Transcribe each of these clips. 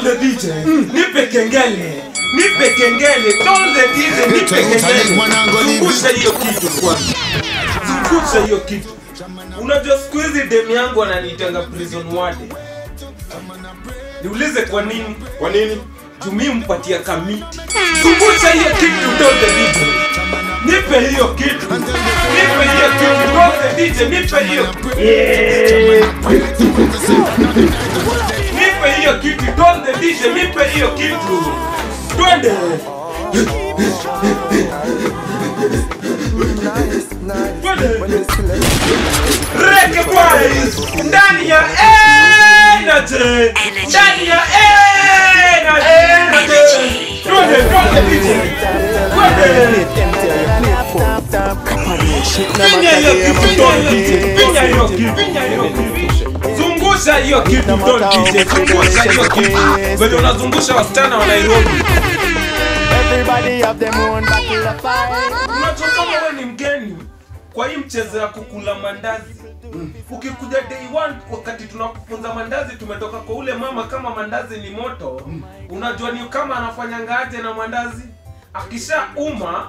Told the DJ, nipe kengele. Nipe kengele. Told the DJ, nipe kengele. Zungusha hiyo kitu kwanza. Zungusha hiyo kitu. Unajua siku hizi demu yangu ananiitanga prison warden. Niulize kwa nini? Kwa nini? Jumi mpatia kamiti. Zungusha hiyo kitu told the DJ. Nipe hiyo kitu. Nipe hiyo kitu told the DJ. Nipe hiyo. Nipe hiyo kitu told the DJ. Nipe hiyo kitu. Twende. Twende. Reggae Boys ndani ya Energy ndani ya Energy twende twende DJ twende finya hiyo kitu Don DJ finya hiyo kitu finya hiyo kitu zungusha hiyo kitu Don DJ zungusha hiyo kitu vile unazungusha wasichana wa Nairobi Everybody have them own battle of fire. unajua kama wewe ni mgeni kwa hii mchezo ya kukula mandazi ukikuja day one wakati tunakufunza mandazi tumetoka kwa ule mama kama mandazi ni moto unajua ni kama anafanyanga aje na mandazi akisha uma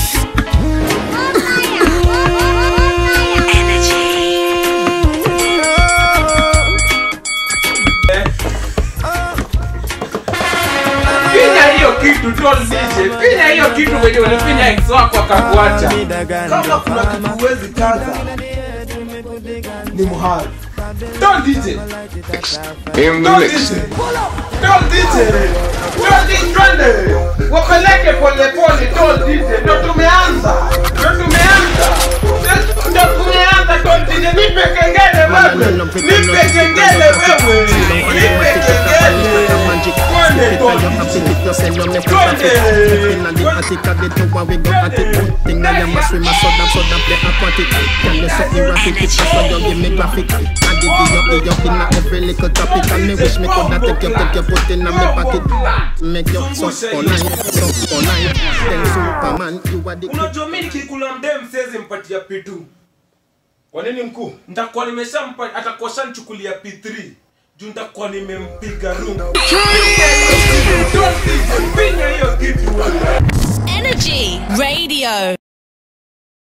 finya hiyo kitu Don DJ finya hiyo kitu wenye ulifinya ex wako akakuacha kama kuna kitu huwezi kaza ni muhari Don DJ Don DJ Don DJ Don DJ twende wapeleke pole pole Don DJ ndo tumeanza ndo tumeanza ndo tumeanza Don DJ nipe kengele wewe nipe kengele wewe nipe kengele twende Don DJ Make you suck all night, suck all night. Then Superman, you are the unajua mi nikikula mdem siwezi mpatia p2 Kwa nini mkuu? nitakuwa nimeshampa atakuwa shanichukulia p3 juu nitakuwa nimempiga rungu pinya hiyo kitu wewe. Energy Radio.